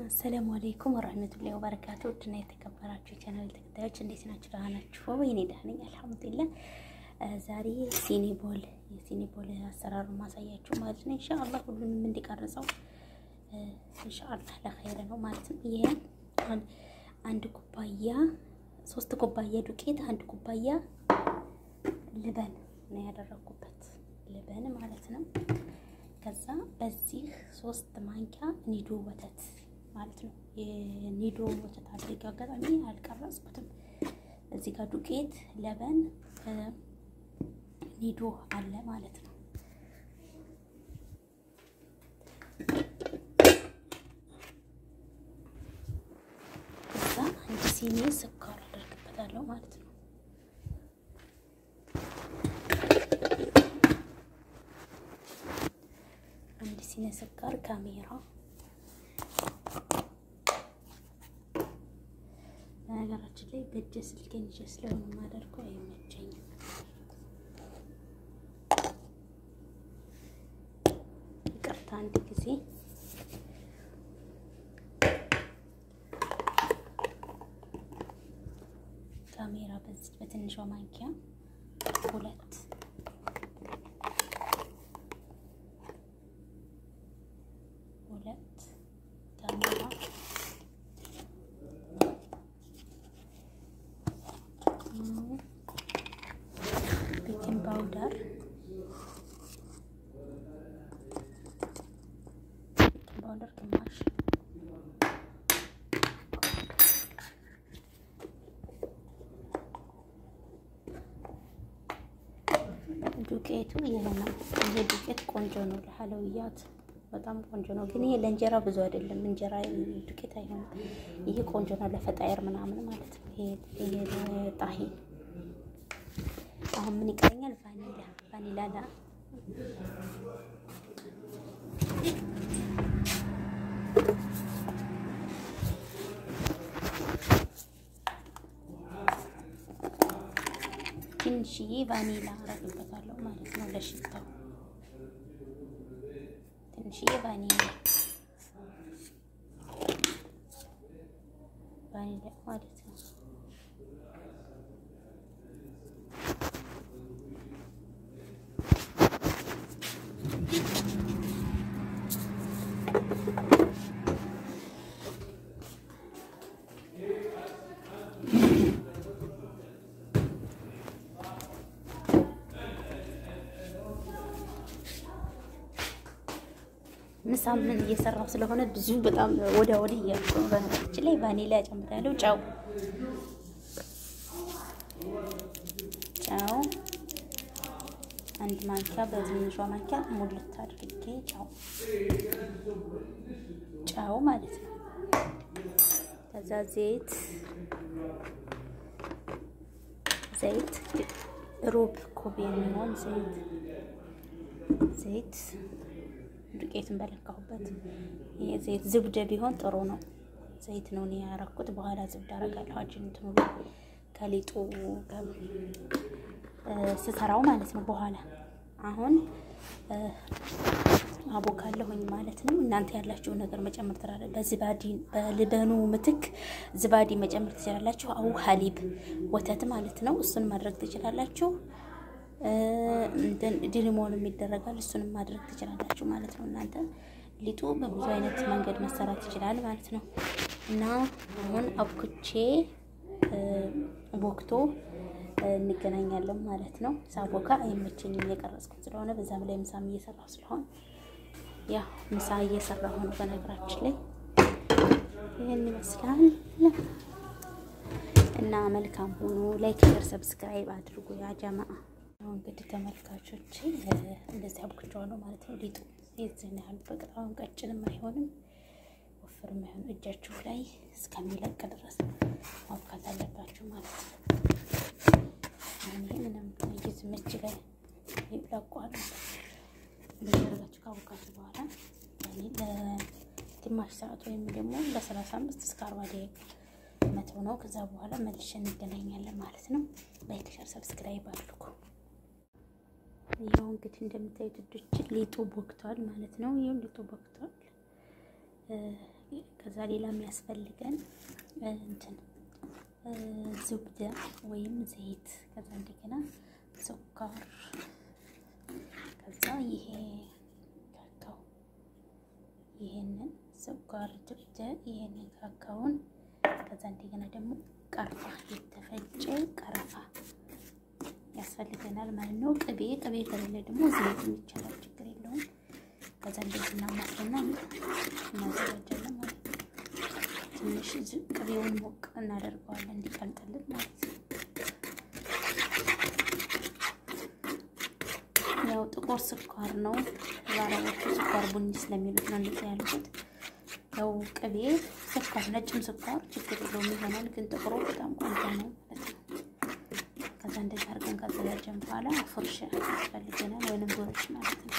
አሰላሙ አለይኩም ወራህመቱላሂ ወበረካቱ። ውድና የተከበራችሁ የቻናል ተከታዮች እንዴት ናችሁ? ደህና ናችሁ? እኔ ደህና ነኝ አልሐምዱሊላህ። ዛሬ ሲኒቦል የሲኒቦል አሰራሩ ማሳያችሁ ማለት ነው። ኢንሻአላህ ሁሉንም እንዲቀርጸው ኢንሻአላህ ለኸይር ነው ማለት ነው። ይሄ አንድ ኩባያ ሶስት ኩባያ ዱቄት፣ አንድ ኩባያ ልበን ነው ያደረኩበት ልበን ማለት ነው። ከዛ በዚህ ሶስት ማንኪያ ኒዶ ወተት ማለት ነው። የኒዶ ወተት አድርጌ አጋጣሚ አልቀረጽኩትም። እዚህ ጋር ዱቄት፣ ለበን፣ ኒዶ አለ ማለት ነው። ከዛ አንድ ሲኒ ስኳር አደርግበታለሁ ማለት ነው። አንድ ሲኒ ስኳር ካሜራ በነገራችን ላይ በእጄ ስልኬን ይዤ ስለሆነ የማደርገው አይመቸኝም። ይቅርታ አንድ ጊዜ ካሜራ በዚህ በትንሿ ማንኪያ ሁለት ሁለት ካሜራ ቤኪንግ ፓውደር ቤኪንግ ፓውደር ግማሽ ዱቄቱ ይሄ ነው። ይሄ ዱቄት ቆንጆ ነው ለሐለውያት በጣም ቆንጆ ነው። ግን ይሄ ለእንጀራ ብዙ አይደለም። እንጀራ ዱቄት አይሆንም። ይሄ ቆንጆ ነው ለፈጣየር ምናምን ማለት ነው። ይሄ ጣሂን አሁን ምን ይቀረኛል? ቫኒላ ቫኒላ ላ ትንሽዬ ቫኒላ አረግበታለሁ ማለት ነው ለሽታው ትንሽዬ ቫኒላ ቫኒላ ማለት ነው። ምሳ ምን እየሰራው ስለሆነ ብዙ በጣም ወዲያ ወዲህ እያልኩ ነው። በነገራችን ላይ ቫኒላ ጨምራለሁ። ጨው ጨው አንድ ማንኪያ በትንሿ ማንኪያ ሙልት አድርጌ ጨው ጨው ማለት ነው። ከዛ ዘይት ዘይት ሩብ ኩብ የሚሆን ዘይት ዘይት ዱቄትን በለካሁበት ይሄ ዘይት ዝብደ ቢሆን ጥሩ ነው። ዘይት ነው እኔ ያረኩት። በኋላ ዝብደ አረጋለሁ አጅንት ሙሉ ከሊጡ ስሰራው ማለት ነው። በኋላ አሁን አቦካለሁኝ ማለት ነው። እናንተ ያላችሁ ነገር መጨመር ትችላላችሁ። በዝባዲ በልበኑ ምትክ ዝባዲ መጨመር ትችላላችሁ። አው ሀሊብ ወተት ማለት ነው። እሱን ማድረግ ትችላላችሁ። ድሪሞን የሚደረጋል እሱንም ማድረግ ትችላላችሁ ማለት ነው። እናንተ ሊጡ በብዙ አይነት መንገድ መሰራት ይችላል ማለት ነው። እና አሁን አብኩቼ ቦክቶ እንገናኛለን ማለት ነው። ሳቦካ አይመቸኝም እየቀረጽኩት ስለሆነ በዛም ላይ ምሳም እየሰራሁ ስለሆነ ያ ምሳ እየሰራሁ ነው። በነገራችን ላይ ይህን ይመስላል እና መልካም ሆኖ ላይክ፣ ሸር፣ ሰብስክራይብ አድርጉ ያ ጀማአ እንግዲህ ተመልካቾች እንደዚህ አብክቸዋለሁ ማለት ነው። ሊጡ የዚህን ያህል በጣም ቀጭንም አይሆንም ወፍርም አይሆንም። እጃችሁ ላይ እስከሚለቅ ድረስ ማብካት አለባችሁ ማለት ነው። እኔ ምንም ዝም እጅ ላይ ይለቋል። እንደዚህ አድርጋችሁ ካቦካችሁ በኋላ ለግማሽ ሰዓት ወይም ደግሞ ለሰላሳ አምስት እስከ አርባ ደቂቃ መተው ነው። ከዛ በኋላ መልሼ እንገናኛለን ማለት ነው። ላይክ ሸር ሰብስክራይብ አድርጉ። ይኸው እንግዲህ እንደምታዩት እጆች ሊጡ ቦክቷል ማለት ነው። ይኸው ሊጡ ቦክቷል። ከዛ ሌላ የሚያስፈልገን እንትን ዝብደ ወይም ዘይት፣ ከዛ እንደገና ስኳር፣ ከዛ ይሄ ካካው፣ ይሄንን ስኳር ዝብደ፣ ይሄንን ካካውን፣ ከዛ እንደገና ደግሞ ቀርፋ፣ የተፈጨ ቀረፋ ያስፈልገናል ማለት ነው። ቅቤ ቅቤ ከሌለ ደግሞ ዘይት ይቻላል፣ ችግር የለውም። ከዛ እንደዚህ እናማስልና እናዘጋጃለን ማለት ነው። ትንሽ ቅቤውን ሞቅ እናደርገዋለን እንዲቀልጥልን ማለት ነው። ያው ጥቁር ስኳር ነው ባረቦቹ ስኳር ቡኒ ስለሚሉት ነው እንደዚህ ያልኩት። ያው ቅቤ ስኳር፣ ነጭም ስኳር ችግር የለውም ይሆናል፣ ግን ጥቁሩ በጣም ቆንጆ ነው ማለት ነው። ከዛ እንደዚህ አድርገን ካዘጋጀን በኋላ ፉርሽ ያስፈልገናል ወይንም ዶሮች ማለት ነው።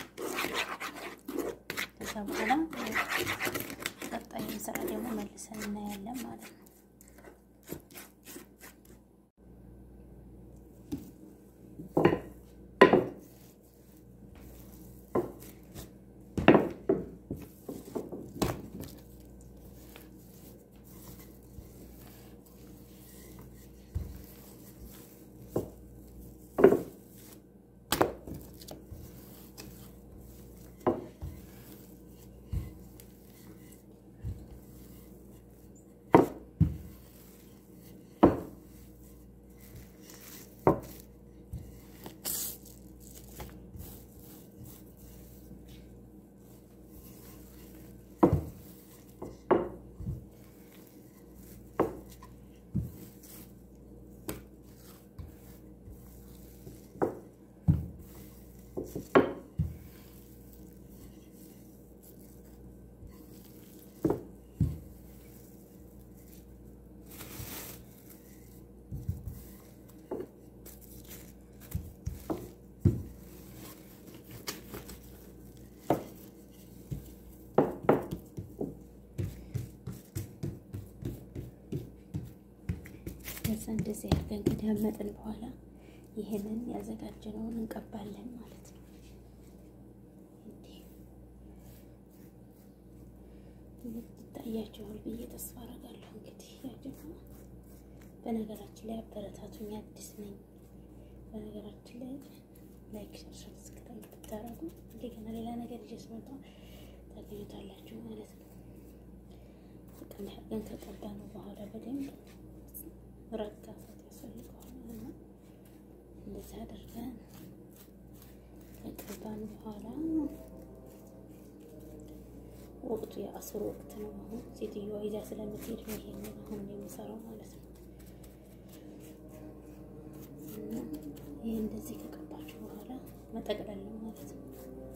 ከዛ በኋላ ቀጣይ ስራ ደግሞ መልሰን እናያለን ማለት ነው። ከዛ እንደዚህ አድርገን ከዳመጥን በኋላ ይሄንን ያዘጋጀነውን እንቀባለን ማለት ነው። ይታያችኋል ብዬ ተስፋ አደርጋለሁ። እንግዲህ ያጀማ በነገራችን ላይ አበረታቱኝ፣ አዲስ ነኝ። በነገራችን ላይ ላይክ፣ ሸር፣ ሰብስክራይብ ብታረጉ እንደገና ሌላ ነገር ይዤ ስመጣ ታገኙታላችሁ ማለት ነው። በጣም አድርገን ከቀባነው በኋላ በደንብ ረጋሳት ያስፈልገዋል ማለት ነው። እንደዚህ አድርገን ከቀባን በኋላ ወቅቱ የአስር ወቅት ነው። አሁን ሴትዮዋ ይዛ ስለምትሄድ ነው ይሄንን አሁን የምሰራው ማለት ነው። እና ይህ እንደዚህ ከቀባችሁ በኋላ መጠቅለል ነው ማለት ነው።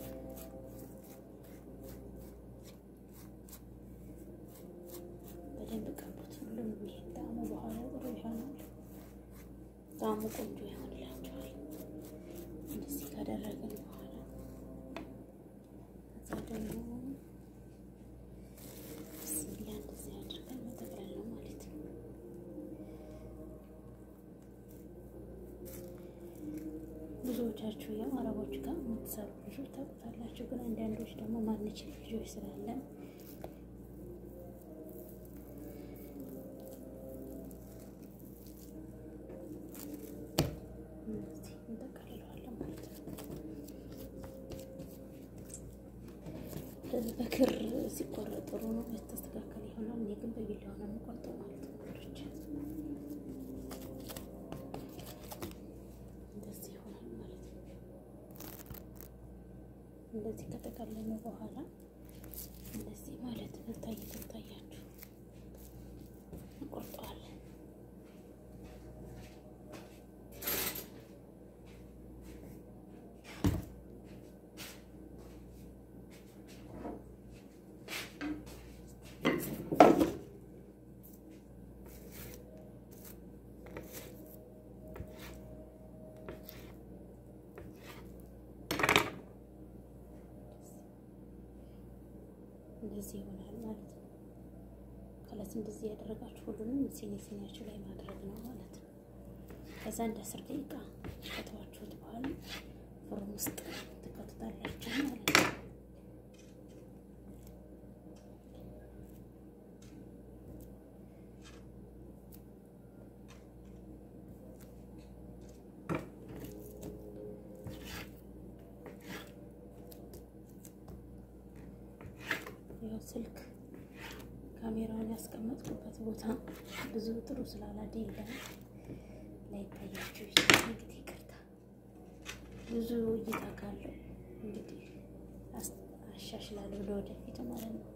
በደንብ ቀቡት። ሁሉም ይሄ ጣዕሙ በኋላ ጥሩ ይሆናል። ጣዕሙ ቆንጆ ይሆንላችኋል። እንደዚህ ካደረግን በኋላ እዛ ደግሞ ብስሚላ እንደዚህ አድርገን መጠቅለል ነው ማለት ነው። ብዙዎቻችሁ ያው አረቦች ጋር የምትሰሩ ልጆች ታውቁታላችሁ። ግን አንዳንዶች ደግሞ ማንችል ልጆች ስላለን እንጠቀልለዋለን ማለት ነው። በክር ሲቆረጥ ጥሩ ነው፣ የተስተካከለ ይሆናል። እኔ ግን በቢላዋ ነው የምቆርጠው ማለት ነው። ወንዶች እንደዚህ ይሆናል ማለት ነው። እንደዚህ ከተቀለለ በኋላ እንደዚህ ማለት ነው። ታይ ትታያችሁ እንቆርጠዋለን። እንደዚህ ይሆናል ማለት ነው። ከላስ እንደዚህ ያደረጋችሁ ሁሉንም ሲኒ ሲኒያችሁ ላይ ማድረግ ነው ማለት ነው። ከዛ እንደ አስር ደቂቃ ከተዋችሁት በኋላ ፍሩን ውስጥ ትከቱታላችሁ ማለት ነው። ያው ስልክ ካሜራውን ያስቀመጥኩበት ቦታ ብዙ ጥሩ ስላላደ የለም ላይታያችሁ ይችላል። እንግዲህ ይቅርታ ብዙ እይታ ካለው እንግዲህ አሻሽላለሁ ለወደፊቱ ማለት ነው።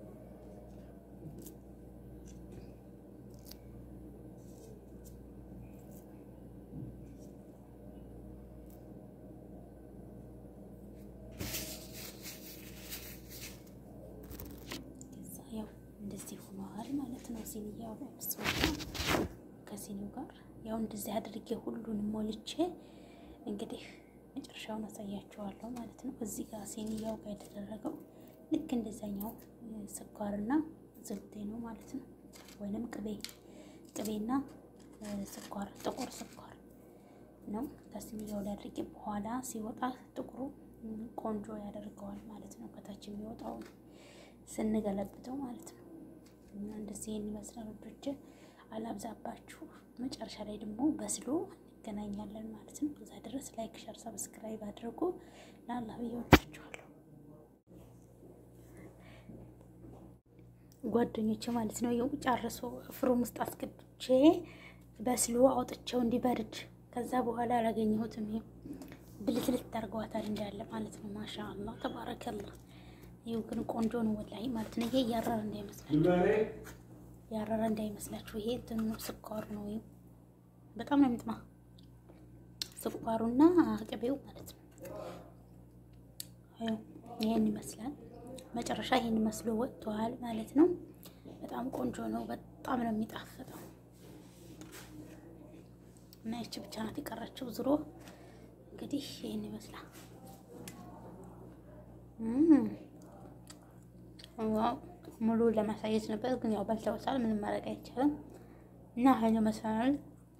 ያው እንደዚህ ሆነዋል ማለት ነው። ሲኒያው ከሲኒው ጋር ያው እንደዚህ አድርጌ ሁሉንም ሞልቼ እንግዲህ መጨረሻውን አሳያችኋለሁ ማለት ነው። እዚህ ጋር ሲኒያው ጋር የተደረገው ልክ እንደዛኛው ስኳርና ዝብቴ ነው ማለት ነው። ወይንም ቅቤ ቅቤና ስኳር ጥቁር ስኳር ነው ከሲኒያው ላይ አድርጌ በኋላ ሲወጣ ጥቁሩ ቆንጆ ያደርገዋል ማለት ነው። ከታች የሚወጣው ስንገለብጠው ማለት ነው። እና እንደዚህ የሚመስለው ልጆች አላብዛባችሁ። መጨረሻ ላይ ደግሞ በስሎ እንገናኛለን ማለት ነው። እዛ ድረስ ላይክ፣ ሸር፣ ሰብስክራይብ አድርጉ። ለአላህ ብዬ ወዳችኋለሁ ጓደኞቼ ማለት ነው። ይኸው ጨርሶ ፍሩም ውስጥ አስገብቼ በስሎ አውጥቼው እንዲበርድ ከዛ በኋላ አላገኘሁትም። ይኸው ብልትልት ታርገዋታል እንዳለ ማለት ነው። ማሻ አላህ ተባረከላህ። ይኸው ግን ቆንጆ ነው ወላሂ ማለት ነው። ይሄ ያረረ እንዳይመስላችሁ ያረረ እንዳይመስላችሁ። ይሄ እንትኑ ስኳር ነው። ይኸው በጣም ነው የሚጥማ ስኳሩና ቅቤው ማለት ነው። ይኸው ይሄን ይመስላል። መጨረሻ ይሄን መስሎ ወጥቷል ማለት ነው። በጣም ቆንጆ ነው። በጣም ነው የሚጣፍጠው እና ይቺ ብቻ ናት የቀረችው። ዝሮ እንግዲህ ይሄን ይመስላል። ሙሉ ለማሳየት ነበር ግን ያው በልተውታል። ምንም ማድረግ አይቻልም። እና ሀይል መሰላል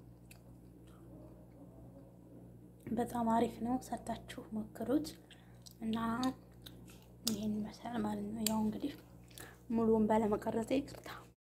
በጣም አሪፍ ነው። ሰርታችሁ ሞክሩት እና ይሄን ይመስላል ማለት ነው። ያው እንግዲህ ሙሉውን ባለመቀረጽ ይቅርታ።